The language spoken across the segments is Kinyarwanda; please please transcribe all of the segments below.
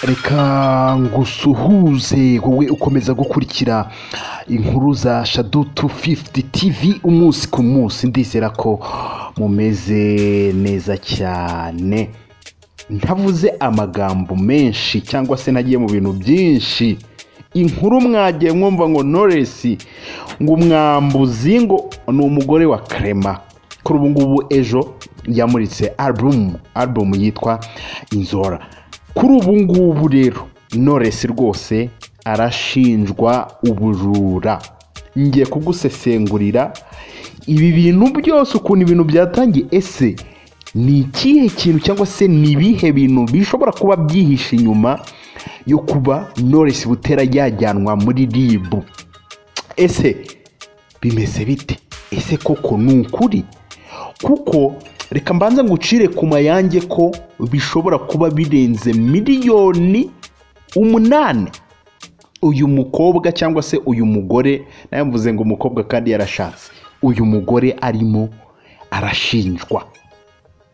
reka ngusuhuze wowe ukomeza gukurikira inkuru za shado tu fifuti tivi umunsi ku munsi ndizera ko mumeze neza cyane ntavuze amagambo menshi cyangwa se nagiye mu bintu byinshi inkuru mwagiye mwumva ngo noresi ngo umwambuzi ngo ni umugore wa karema kuri ubu ngubu ejo yamuritse alubumu alubumu yitwa inzora kuri ubu ngubu rero noresi rwose arashinjwa ubujura ngiye kugusesengurira ibi bintu byose ukuntu ibintu byatangiye ese ni ikihe kintu cyangwa se ni ibihe bintu bishobora kuba byihishe inyuma yo kuba noresi butera yajyanwa muri ribu ese bimeze bite ese koko ni ukuri kuko reka mbanza ngucire ku mayange ko bishobora kuba birenze miliyoni umunani uyu mukobwa cyangwa se uyu mugore nawe mvuze ngo umukobwa kandi yarashatse uyu mugore arimo arashinjwa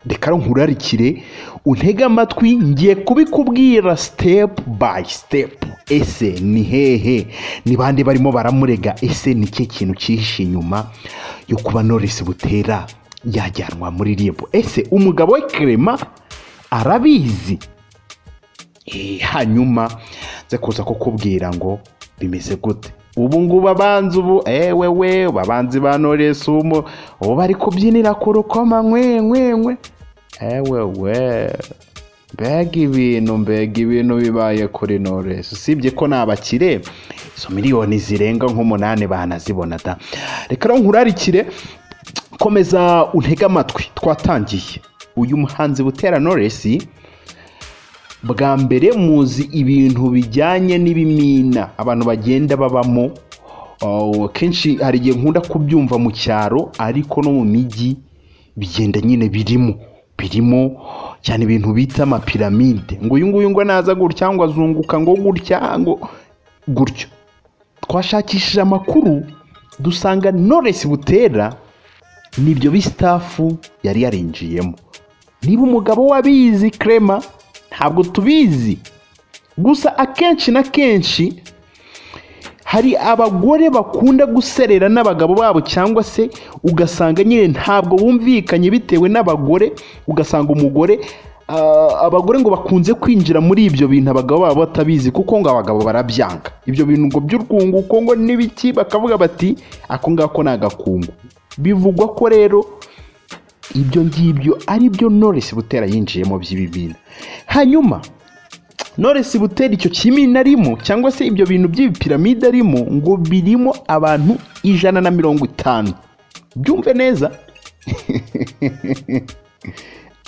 reka nkurarikire untege amatwi ngiye kubikubwira sitepu bayi sitepu ese ni hehe ni bande barimo baramurega ese ni cyo kintu cyihishe inyuma yo kuba norisi butera yajyanwa muri ribu ese umugabo we kerema arabizi Eh, hanyuma nze kuza kukubwira ngo bimeze gute ubu ngubu abanzi ubu ewe we babanzi ba noresi umu ubu bari kubyinira ku rukoma nkwe nkwe nkwe ewe we mbega ibintu mbega ibintu bibaye kuri noresi usibye ko ni abakire izo miliyoni zirenga nk'umunani banazibona da reka rero nkurarikire komeza untege amatwi twatangiye uyu muhanzi butera noresi bwa mbere muzi ibintu bijyanye n'ibimina abantu bagenda babamo Oh, kenshi hari igihe nkunda kubyumva mu cyaro ariko no mu mijyi bigenda nyine birimo birimo cyane ibintu bita amapiramide ngo uyu nguyu ngo naza gutya ngo azunguka ngo gutya ngo gutyo twashakishije amakuru dusanga noresi butera nibyo bisitafu yari yarinjiyemo niba umugabo w'abizi krema ntabwo tubizi gusa akenshi na kenshi hari abagore bakunda guserera n'abagabo babo cyangwa se ugasanga nyine ntabwo bumvikanye bitewe n'abagore ugasanga umugore ah, abagore ngo bakunze kwinjira muri ibyo bintu abagabo babo batabizi kuko ngo abagabo barabyanga ibyo bintu ngo by'urwungu kuko ngo n'ibiki bakavuga bati ako ngako ni agakungu bivugwa ko rero ibyo ngibyo ari byo noresi butera yinjiyemo by'ibibina hanyuma noresi butera icyo kimina arimo cyangwa se ibyo bintu by'ibipiramide arimo ngo birimo abantu ijana na mirongo itanu byumve neza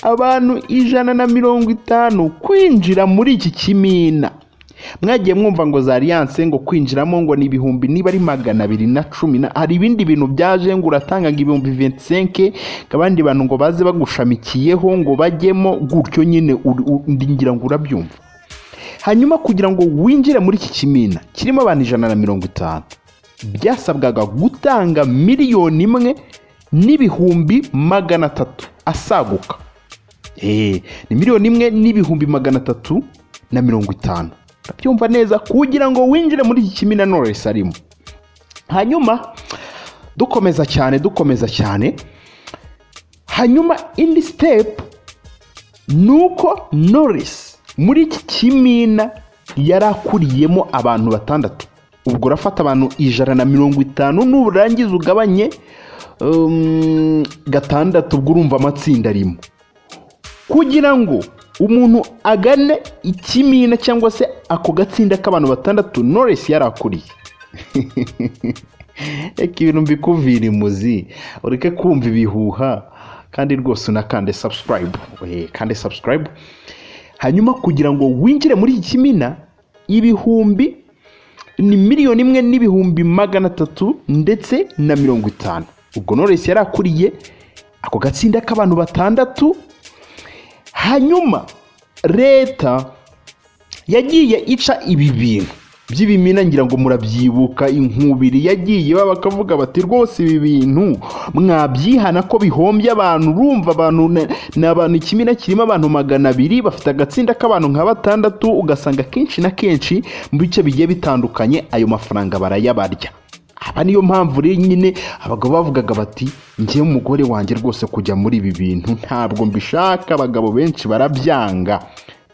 abantu ijana na mirongo itanu kwinjira muri iki kimina mwagiye mwumva ngo za aliyanse ngo kwinjiramo ngo ni ibihumbi niba ari magana abiri na cumi na hari ibindi bintu byaje ngo uratangaga ibihumbi ventisenke abandi bantu ngo baze bagushamikiyeho ngo bajyemo gutyo nyine uri- u- ngira ngo urabyumva hanyuma kugira ngo winjire muri iki kimina kirimo abantu ijana na mirongo itanu byasabwaga gutanga miliyoni imwe n'ibihumbi magana atatu asaguka Eh, ni miliyoni imwe n'ibihumbi magana atatu na mirongo itanu urabyumva neza kugira ngo winjire muri iki kimina noresi arimo hanyuma dukomeza cyane dukomeza cyane hanyuma indi sitepu ni uko noresi muri iki kimina yari akuriyemo abantu batandatu ubwo urafata abantu ijana na mirongo itanu nurangiza ugabanye um, gatandatu ubwo urumva amatsinda arimo kugira ngo umuntu agane ikimina cyangwa se ako gatsinda k'abantu batandatu noresi yari akuriye reka ibintu mbikuvira imuzi ureke kumva ibihuha kandi rwose unakande sabusikarayibu kandi sabusikarayibu hanyuma kugira ngo winjire muri iki kimina ibihumbi ni miliyoni imwe n'ibihumbi magana atatu ndetse na mirongo itanu ubwo noresi yari akuriye ako gatsinda k'abantu batandatu hanyuma leta yagiye ica ibi bintu by'ibimina ngira ngo murabyibuka inkubiri yagiye baba bakavuga bati rwose ibi bintu mwabyihana ko bihombye abantu urumva abantu na- ni abantu ikimina kirimo abantu magana abiri bafite agatsinda k'abantu nka batandatu ugasanga kenshi na kenshi mu bice bigiye bitandukanye ayo mafaranga barayabarya aba niyo mpamvu rero nyine abagabo bavugaga bati njyewe umugore wanjye rwose kujya muri ibi bintu ntabwo mbishaka abagabo benshi barabyanga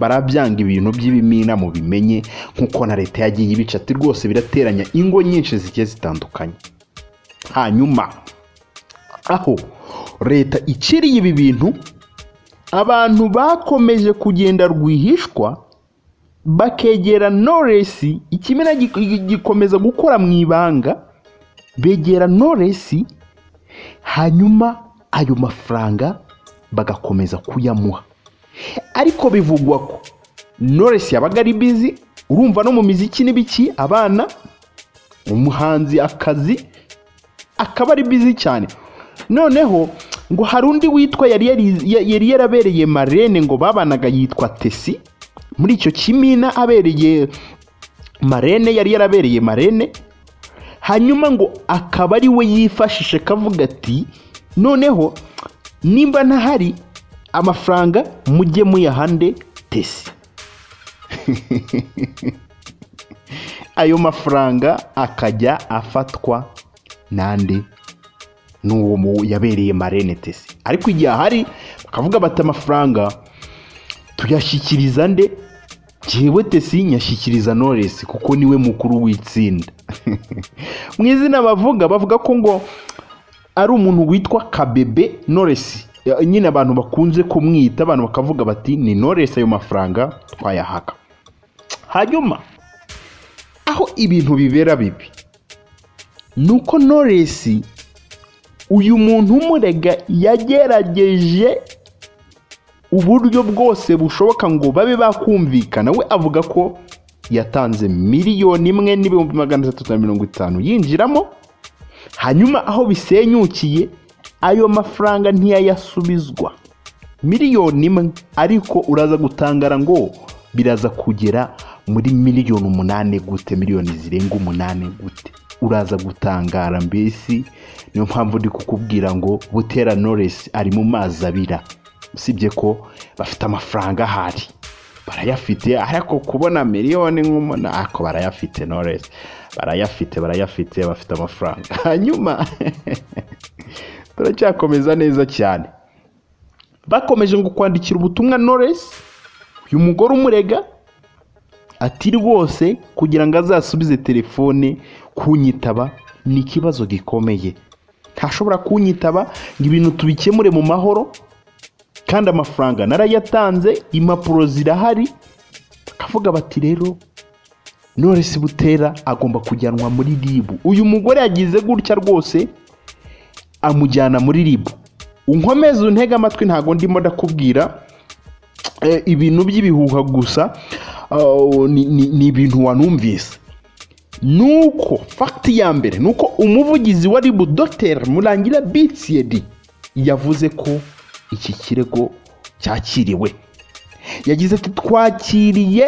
barabyanga ibintu by'ibimina mu bimenye nk'uko na leta yagiye ibica ati rwose birateranya ingo nyinshi zigiye zitandukanye hanyuma aho leta iciriye ibi bintu abantu bakomeje kugenda rwihishwa bakegera noresi ikimina gi- gi- gikomeza gukora mu ibanga begera noresi hanyuma ayo mafaranga bagakomeza kuyamuha ariko bivugwa ko noresi yabaga ari bizi urumva no mu miziki n'ibiki abana umuhanzi akazi akaba ari bizi cyane noneho ngo hari undi witwa yari yari- yari yarabereye marene ngo babanaga yitwa tesi muri icyo kimina abereye marene yari yarabereye marene hanyuma ngo akaba ari we yifashishe kavuga ati noneho nimba ntahari amafaranga mujye muyahande tesi ayo mafaranga akajya afatwa n'andi n'uwo mu- yabereye marene tesi ariko igihe ahari bakavuga bati amafaranga tuyashyikiriza nde njyewe tesi nyashyikiriza noresi kuko niwe mukuru w'itsinda mu izina bavuga bavuga ko ngo ari umuntu witwa kabebe noresi Ya- nyine abantu bakunze kumwita abantu bakavuga bati ni noresi ayo mafaranga twayahaga hanyuma aho ibintu bibera bibi ni uko noresi uyu muntu umurega yagerageje uburyo bwose bushoboka ngo babe bakumvikana we avuga ko yatanze miliyoni imwe n'ibihumbi magana atatu na mirongo itanu yinjiramo hanyuma aho bisenyukiye ayo mafaranga ntiyayasubizwa miliyoni imwe ariko uraza gutangara ngo biraza kugera muri miliyoni umunani gute miliyoni zirenga umunani gute uraza gutangara mbesi niyo mpamvu ndi kukubwira ngo butera noresi ari mu mazi abira usibye ko bafite amafaranga ahari barayafite ariko kubona miliyoni nk'umuntu ariko barayafite noresi barayafite barayafite bafite amafaranga hanyuma turacyakomeza neza cyane bakomeje ngo kwandikira ubutumwa Knowless uyu mugore umurega ati rwose kugira ngo azasubize telefone kunyitaba ni ikibazo gikomeye ntashobora kunyitaba ngo ibintu tubikemure mu mahoro kandi amafaranga narayatanze impapuro zirahari bakavuga bati rero Knowless Butera agomba kujyanwa muri ribu uyu mugore yagize gutya rwose amujyana muri ribu unkomeze untege amatwi ntabwo ndimo ndakubwira eh, ibintu by'ibihuha gusa ah, ni- ni ni ibintu wanumvise nuko fagiti ya mbere nuko umuvugizi wa ribu dogiteri murangira bitiyedi yavuze ko iki kirego cyakiriwe yagize ati twakiriye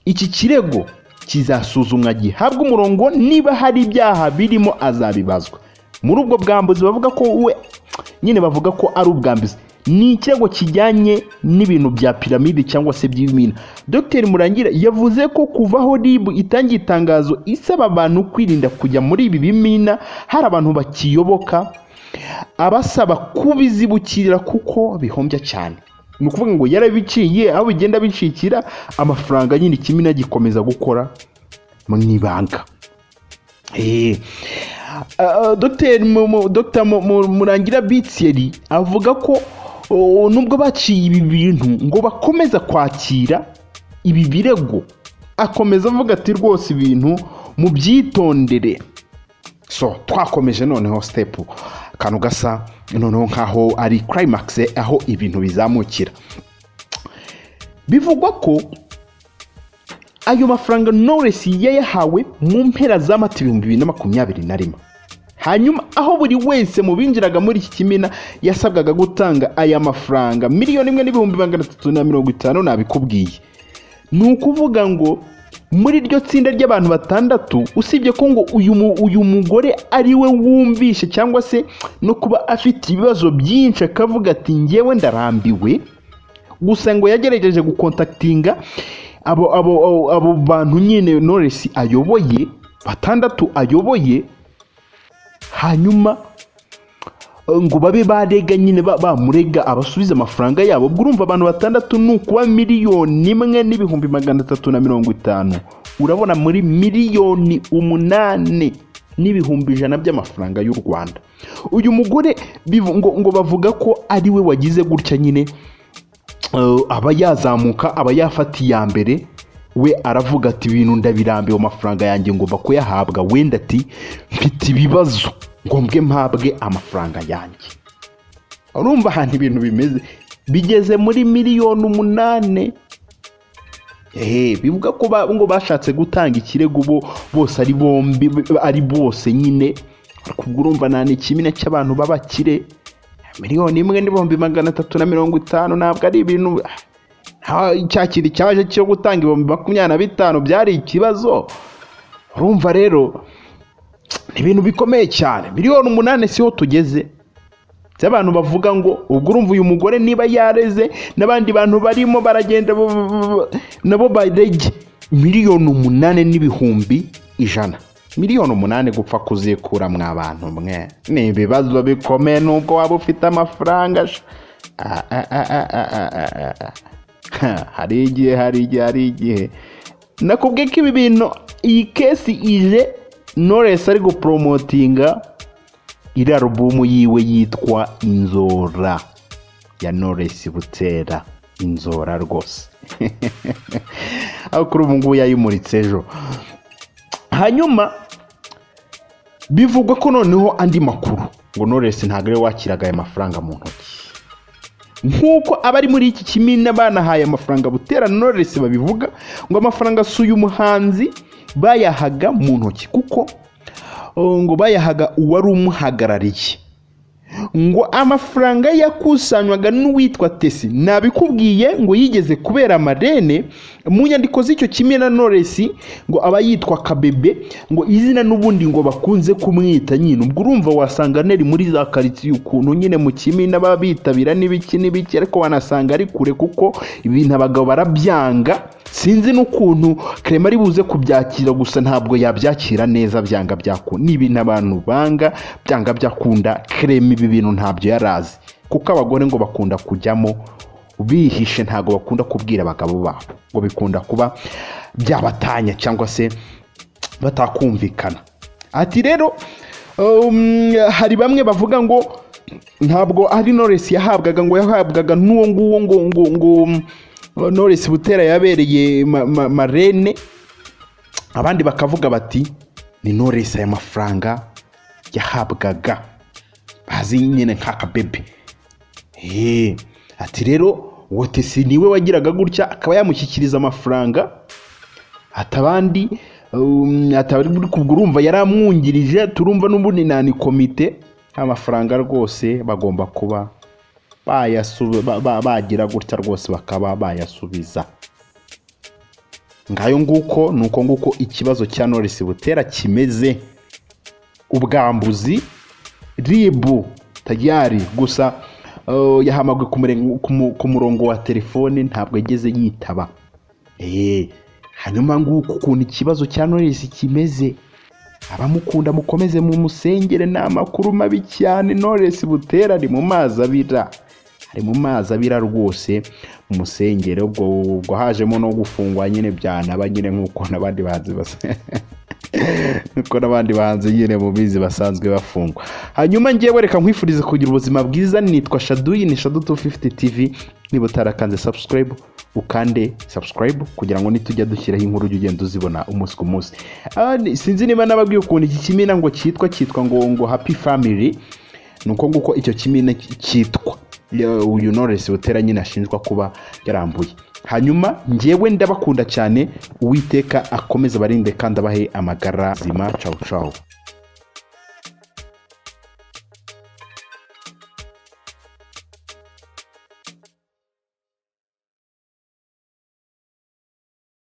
iki kirego kizasuzumwa gihabwa umurongo niba hari ibyaha birimo azabibazwa muri ubwo bwambuzi bavuga ko we nyine bavuga ko ari ubwambuzi ni ikirego kijyanye n'ibintu bya piramide cyangwa se by'ibimina dr murangira yavuze ko kuva aho rib itangiye itangazo isaba abantu kwirinda kujya muri ibi bimina hari abantu bakiyoboka abasaba kubizibukira kuko bihombya cyane ni ukuvuga ngo yarabiciye aho bigenda bicikira amafaranga nyine ikimina gikomeza gukora mu ibanga Eh, ah, ah, Dr. Mu- Mu- Dr. Mu- Mu- murangira bitiyeri avuga ko oh, nubwo baciye ibi bintu ngo bakomeza kwakira ibi birego akomeza avuga ati rwose ibintu mubyitondere so twakomeje noneho sitepu akantu gasa noneho nk'aho ari climax aho ibintu bizamukira bivugwa ko ayo mafaranga Knowless yayahawe mu mpera z'amata ibihumbi bibiri na makumyabiri na rimwe hanyuma aho buri wese mu binjiraga muri iki kimina yasabwaga gutanga aya mafaranga miliyoni imwe n'ibihumbi magana atatu na mirongo itanu nabikubwiye ni ukuvuga ngo muri iryo tsinda ry'abantu batandatu usibye ko ngo uyu mu- uyu mugore ari we wumvishe cyangwa se no kuba afite ibibazo byinshi akavuga ati ngewe ndarambiwe gusa ngo yagerageje gukontakitinga abo abo abo- abo bantu nyine noresi ayoboye batandatu ayoboye hanyuma eh, ngo babe barega nyine ba- bamurega abasubize amafaranga yabo ubwo urumva abantu batandatu ni ukuba miliyoni imwe n'ibihumbi magana atatu na mirongo itanu urabona muri miliyoni umunani n'ibihumbi ijana by'amafaranga y'u rwanda uyu mugore bivu- ngo, ngo bavuga ko ari we wagize gutya nyine eh, aba yazamuka aba yafata iya mbere we aravuga ati ibintu ndabirambiwe amafaranga yanjye ngomba kuyahabwa wenda ati mfite ibibazo ngombwe mpabwe amafaranga yanjye urumva ahantu ibintu bimeze bigeze muri miliyoni umunani ehe bivuga ko ba- ngo bashatse gutanga ikirego bo bose ari bombi ari bose nyine ariko ubwo urumva nta n'ikimina cy'abantu b'abakire miliyoni imwe n'ibihumbi magana atatu na mirongo itanu ntabwo ari ibintu nta- cya kintu cyaje cyo gutanga ibihumbi makumyabiri na bitanu byari ikibazo urumva rero ni ibintu bikomeye cyane miliyoni umunani siho tugeze by'abantu bavuga ngo ubwo urumva uyu mugore niba yareze n'abandi bantu barimo baragenda bo- bo- bo- nabo barege miliyoni umunani n'ibihumbi ijana miliyoni umunani gupfa kuzikura mwa bantu mwe ni ibibazo bikomeye n'ubwo waba ufite amafaranga sha. Ah, ah, ah, ah, ah, ah, ah, ah. Ha, hari igihe hari igihe hari igihe nakubwiye ko ibi bintu iyi kesi ije noresi ari guporomotinga iri alubumu yiwe yitwa inzora ya noresi butera inzora rwose aho kuri ubu ngubu yayimuritse ejo hanyuma bivugwa ko noneho andi makuru ngo noresi ntabwo ariwe wakiraga aya mafaranga mu ntoki nk'uko abari muri iki kimina banahaye amafaranga butera na Knowless babivuga ngo amafaranga si uyu muhanzi bayahaga mu ntoki kuko oh, ngo bayahaga uwari umuhagarariye ngo amafaranga yakusanywaga n'uwitwa tesi nabikubwiye ngo yigeze kubera amarene mu nyandiko z'icyo kimwe na noresi ngo aba yitwa kabebe ngo izina n'ubundi ngo bakunze kumwita nyine ubwo urumva wasanga neri muri za karitsiye ukuntu nyine mu kimina baba bitabira n'ibiki n'ibiki ariko wanasanga ari kure kuko ibintu abagabo barabyanga sinzi n'ukuntu karema ari buze kubyakira gusa ntabwo yabyakira neza byanga byakunda ni ibintu abantu banga byanga byakunda karema ibi bintu ntabyo yari azi kuko abagore ngo bakunda kujyamo bihishe ntabwo bakunda kubwira abagabo babo ngo bikunda kuba byabatanya cyangwa se batakumvikana ati rero um, hari bamwe bavuga ngo ntabwo ari Knowless yahabwaga ngo yahabwaga n'uwo nguwo ngo ngo ngo um, Knowless Butera yabereye ma- ma- marene abandi bakavuga bati ni Knowless aya mafaranga yahabwaga bazi nyine nk'akabebe Eh, ati rero uwo tesi niwe wagiraga gutya akaba yamushyikiriza amafaranga ati abandi um, ati abari muri kubwo urumva yaramwungirije turumva n'ubundi nani komite amafaranga rwose bagomba kuba bayasubi- ba- ba- bagira gutya rwose bakaba bayasubiza ngayo nguko ni uko nguko ikibazo cya norisi butera kimeze ubwambuzi ribu tayari gusa uh, yahamagwe ku murengo- ku mu- ku murongo wa telefone ntabwo yageze yitaba Eh, hanyuma nguko ukuntu ikibazo cya Knowless kimeze abamukunda mukomeze mu musengere ni amakuru mabi cyane Knowless butera ari mu mazi abira ari mu mazi abira rwose mu musengere ubwo ubwo hajemo no gufungwa nyine byanaba nyine nk'uko n'abandi bahanzi basa nk'uko n'abandi bahanzi nyine mubizi basanzwe bafungwa hanyuma ngewe reka nkwifurize kugira ubuzima bwiza nitwa shaduyi ni shadu 250 tv niba utarakanze subscribe ukande subscribe kugira ngo nitujya dushyiraho inkuru ujye ugenda uzibona umunsi ku munsi Ah, ni- sinzi niba nababwiye ukuntu iki kimina ngo cyitwa cyitwa ngo ngo happy family ni uko nguko icyo kimina ki- cyitwa Ya- uyu Knowless Butera nyine ashinjwa kuba yarambuye hanyuma njyewe ndabakunda cyane uwiteka akomeze abarinde kandi abahe amagara zima cawu cawu